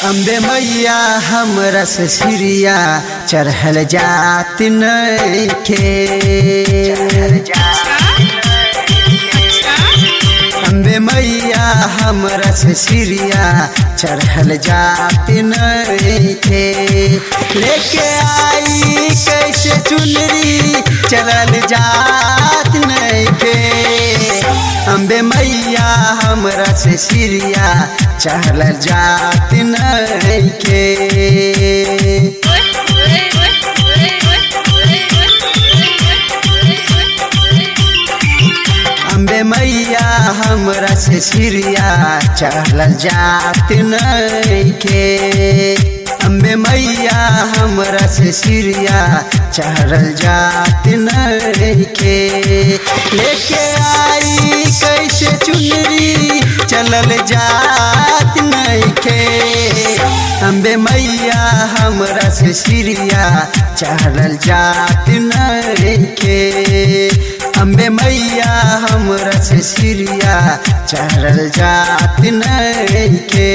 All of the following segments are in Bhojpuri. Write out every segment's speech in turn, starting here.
अम्बे मैया हमरा से सिरिया चढ़ल जात नइखे अम्बे मैया हमरा से सिरिया चढ़ल जात नइखे लेके आई कैसे चुनरी चढ़ल जात नइखे अम्बे मैया हमरा से सिरिया चढ़ल जात नइखे अम्बे मैया हमरा से सिरिया चढ़ल जात नइखे अम्बे मैया हमरा से सिरिया चढ़ल जात नइखे लेके आई कैसे चुनरी चलल जात नइखे अम्बे मैया हमरा से सिरिया चढ़ल जात नइखे अम्बे मैया हमरा से सिरिया चढ़ल जात नइखे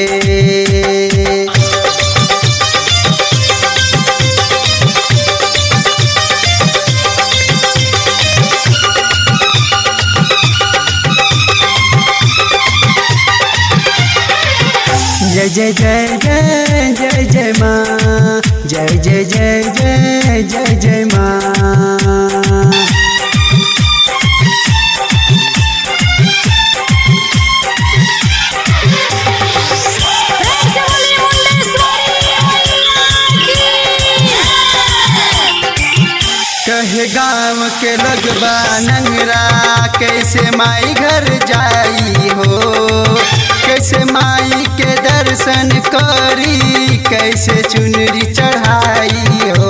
जय जय जय जय जय जय माँ जय जय जय जय जय जय माँ कहे गाँव के लगबा नंगरा कैसे माई घर जाई हो कैसे माई के दर्शन करी कैसे चुनरी चढ़ाई हो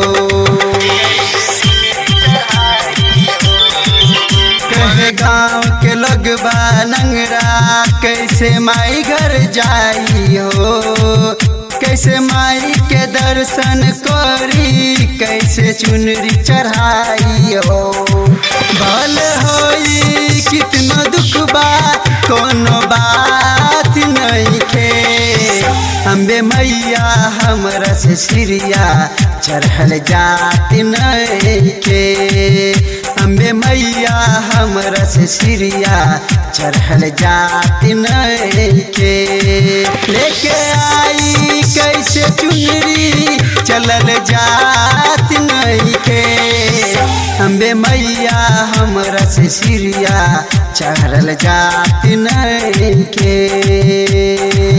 कहे गाँव के लगबा नंगरा कैसे माई घर जाई हो कैसे माई के दर्शन करी कैसे चुनरी चढ़ाई हो भल होई कितना दुख बा कोनो बात नहीं खे अम्बे मैया हमरा से सिरिया चढ़ल जात नहीं खे अम्बे मैया हमरा से सिरिया चढ़ल जात नहीं खे लेके आई कैसे चुनरी चलल जात नहीं खे अम्बे मैया हमरा से सिरिया चढ़ल जात नहीं खे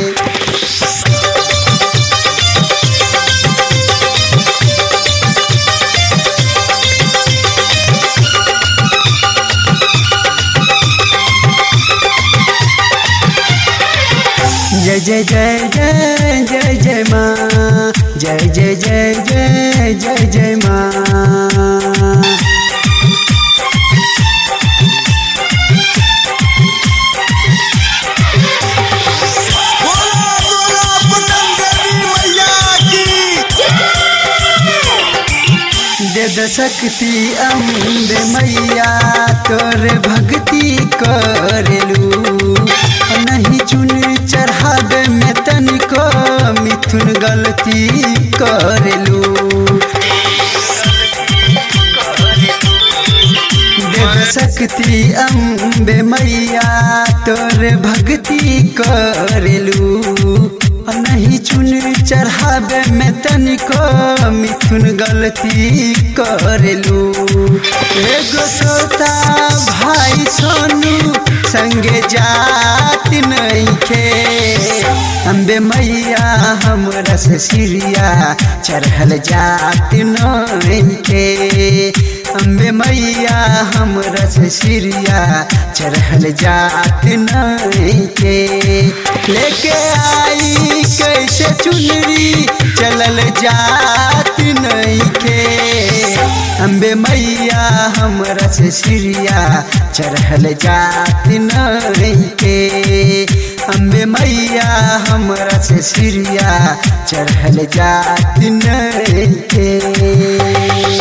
जय जय जय जय जय जय माँ जय जय जय जय जय जय माँ बोला बोला पटन देवी मैया की दे द शक्ति अम्बे मैया तोर भक्ति करेलू नहीं चुन चढ़ावे में तनिको मिथुन गलती करेलू देव शक्ति अम्बे मैया तोर भक्ति करेलू नहीं चुन चढ़ावे में तनिको मिथुन गलती करेलू एगो सोता भाई सोनू संगे जात नहीं खे अम्बे मैया हमरा से सिरिया चढ़ल जात नहीं खे अम्बे मैया हमरा से सिरिया चढ़ल जात नहीं के लेके आई कैसे चुनरी चलल जात नहीं के अम्बे मैया हमरा से सिरिया चढ़ल जात नहीं के अम्बे मैया हमरा से सिरिया चढ़ल जात नहीं के